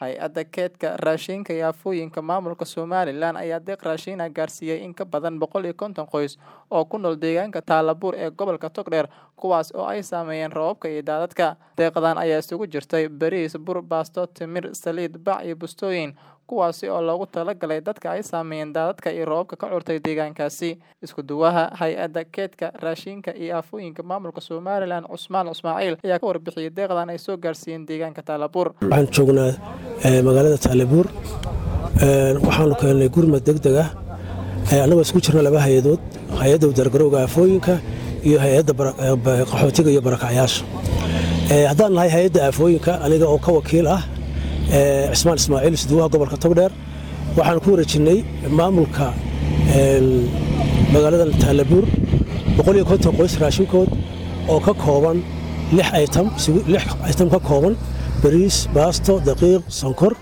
Hay-adda Kaydka Raashinka iyo Aafooyinka Maamulka Somalilan ayaa deeq raashin ah gaarsiiyay in ka badan boqol iyo konton qoys oo ku nool deegaanka Tallaabuur ee gobolka Togdheer, kuwaas oo ay saameeyeen roobabka iyo daadadka. Deeqdan ayaa isugu jirtay bariis, bur, baasto, timir, saliid, bac iyo bustooyin, kuwaas oo loogu talagalay dadka ay saameeyeen daadadka iyo roobabka ka curtay deegaankaasi. Isku duwaha Hay-adda Kaydka Raashinka iyo Aafooyinka Maamulka Somalilan Cusmaan Ismaaciil ayaa ka warbixiyay deeqdan ay soo gaarsiiyeen deegaanka Tallaabuur. waxaan joognaa magaalada Tallaabuur waxaanu keennay gurmad degdeg ah annagoo isku jirna laba hay-adood hay-adda dargarowga aafooyinka iyo hay-adda qaxootiga iyo barakacyaasha haddaan nahay hay-adda aafooyinka aniga oo ka wakiil ah cismaan ismaaciil isduwaha gobolka togdheer waxaan ku wareejinnay maamulka magaalada Tallaabuur boqol iyo konton qoys raashinkood oo ka kooban lix aytam lix aytam ka kooban bariis baasto daqiiq sonkor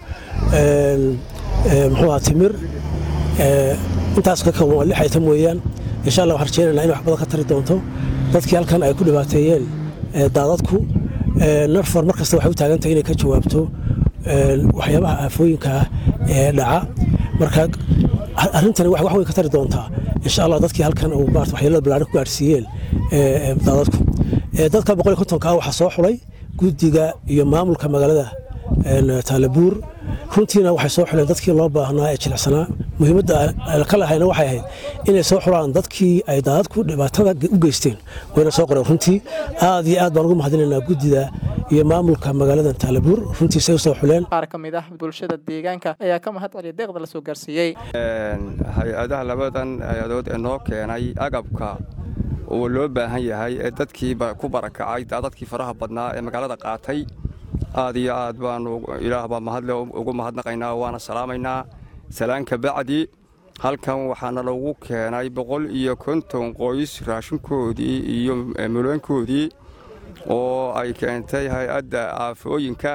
muxuu ahaa timir intaas ka kooban waa lix aytam weeyaan insha allah waxaan rajaynaynaa in wax badan ka tari doonto dadkii halkan ay ku dhibaateeyeen daadadku narfar mar kasta waxay u taagan tahay inay ka jawaabto waxyaabaha aafooyinka ah ee dhaca marka arrintani wax weyn ka tari doontaa insha allah dadkii halkan uu maarata waxyeelada ballaaran ku gaadhsiiyeen daadadku dadka boqol iyo kontonka ah waxaa soo xulay guddiga iyo maamulka magaalada Tallaabuur runtiina waxay soo xuleen dadkii loo baahnaa ee jilicsanaa muhiimadda ka lahayna waxay ahayd inay soo xulaan dadkii ay daadadku dhibaatada u geysteen wayna soo qoreen runtii aad iyo aad baan ugu mahadinaynaa guddida iyo maamulka magaalada Tallaabuur runtii say u soo xuleen Qaar ka mid ah bulshada deegaanka ayaa ka mahad celiyay deeqda la soo gaarsiiyey. hay-adaha labadan hay-adood ee noo keenay agabka oo loo baahan yahay ee dadkii ku barakacay daadadkii faraha badnaa ee magaalada qaatay aad iyo aad baanu ilaah baa mahadle ugu mahadnaqaynaa waana salaamaynaa salaanka bacdi halkan waxaana lagu keenay boqol iyo konton qoys raashinkoodii iyo muleenkoodii oo ay keentay hay-adda aafooyinka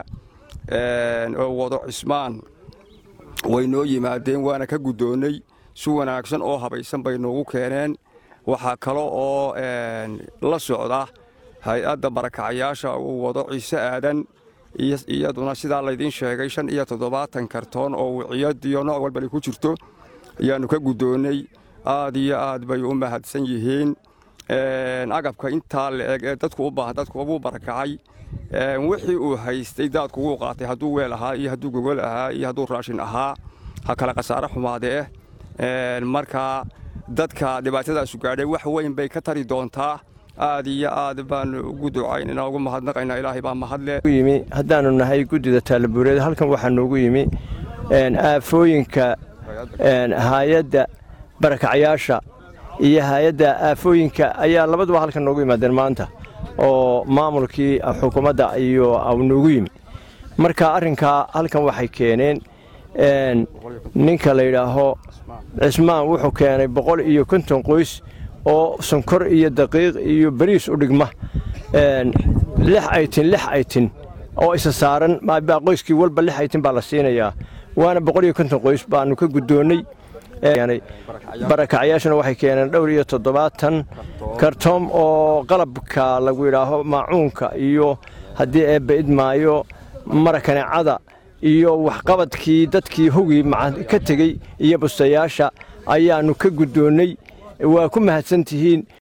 oo wado cismaan way noo yimaadeen waana ka guddoonnay si wanaagsan oo habaysan bay noogu keeneen waxaa kale oo la socda hay-adda barakacayaasha uu wado ciise aadan iyaduna sidaa laydiin sheegay shan iyo toddobaatan kartoon oo wiciyadiyo nooc walbali ku jirto ayaannu ka guddoonnay aad iyo aad bay u mahadsan yihiin agabka intaa la-eg ee dadku u baahan dadku ugu barakacay wixii uu haystay daadku wuu qaatay hadduu weel ahaa iyo hadduu gogol ahaa iyo hadduu raashin ahaa ha kale khasaare xumaadee marka dadka dhibaatadaasu gaadhay wax weyn bay ka tari doontaa aad iyo aad baanu ugu ducaynanaa ugu mahadnaqaynaa ilaahay baa mahadle yimi haddaanu nahay guddida taallabuureed halkan waxaa noogu yimi aafooyinka hay-adda barakacyaasha iyo hay-adda aafooyinka ayaa labaduba halkan noogu yimaadeen maanta oo maamulkii xukuumadda iyo noogu yimi marka arrinkaa halkan waxay keeneen ninka la yidhaaho cismaan wuxuu keenay boqol iyo konton qoys oo sonkor iyo daqiiq iyo bariis u dhigma lix aytin lix aytin oo isa saaran qoyskii walba lix aytin baa la siinayaa waana boqol iyo konton qoys baanu ka guddoonnay barakacyaashuna waxay keeneen dhowr iyo toddobaatan kartoom oo qalabka lagu yidhaaho maacuunka iyo haddii eebba idmaayo marakaneecada iyo waxqabadkii dadkii hogii ka tegey iyo bustayaasha ayaannu ka guddoonnay waa ku mahadsan tihiin